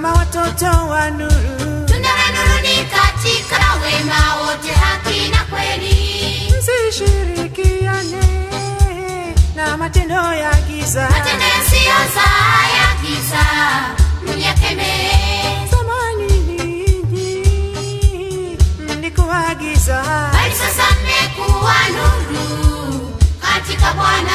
kama watoto wa nuru. Tunda la nuru ni katika wema wote, haki na kweli. Msishirikiane na matendo ya giza. Matendo yasiyozaa ya giza myakemee, Zamani ninyi mlikuwa giza, bali sasa mmekuwa nuru katika Bwana.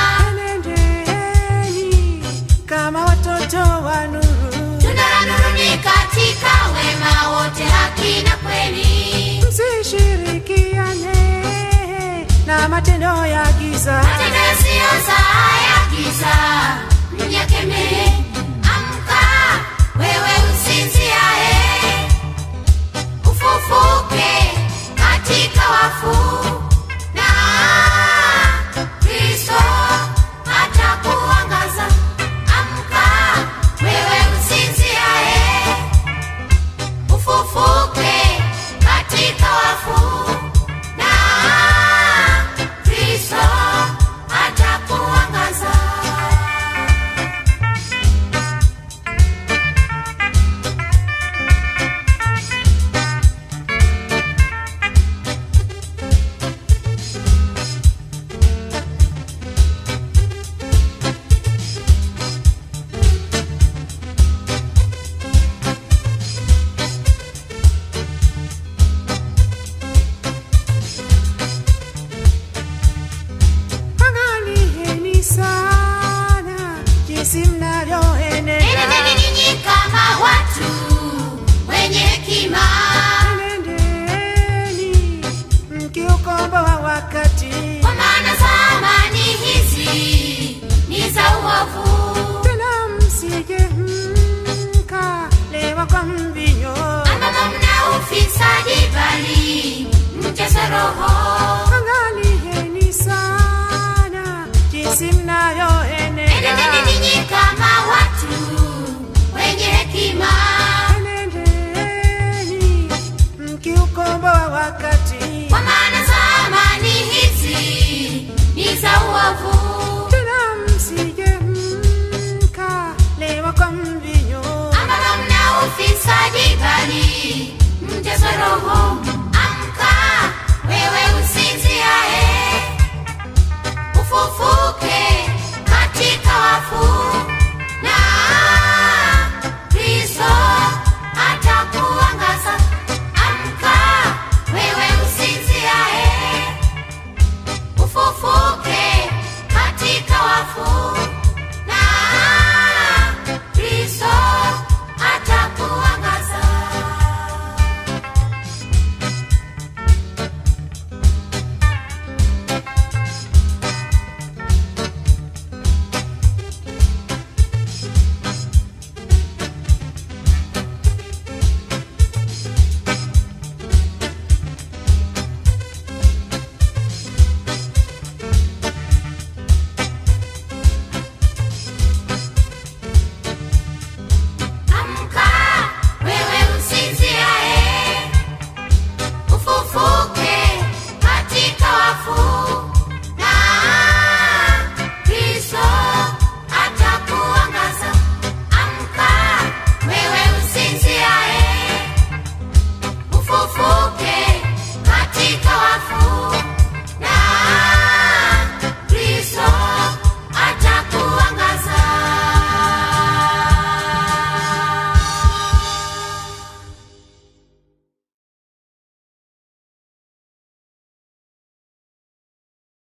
enendeni kama watoto wa nuru. Tunda la nuru ni katika wema wote, haki na kweli. Msishirikiane na matendo ya giza. Matendo yasiyozaa ya giza myakemee. Amka wewe usinziaye, ufufuke katika wafu, na Kristo atakuangaza. Amka wewe usinziaye, ufufuke katika wafu, na Kristo atakuangaza. Angalieni sana jinsi mnavyoenenda. Enendeni ninyi kama watu wenye hekima, Enendeni mkiukomboa wakati. kwa maana zamani hizi ni za uovu, Tena msije mkalewa kwa mvinyo. ambamo mna ufisadi, bali mjaze Roho. Angalieni sana jinsi mnavyoenenda. Enendeni ninyi kama watu wenye hekima, Enendeni mkiukomboa wakati. kwa maana zamani hizi ni za uovu, Tena msije mkalewa kwa mvinyo. ambamo mna ufisadi, bali mjaze Roho.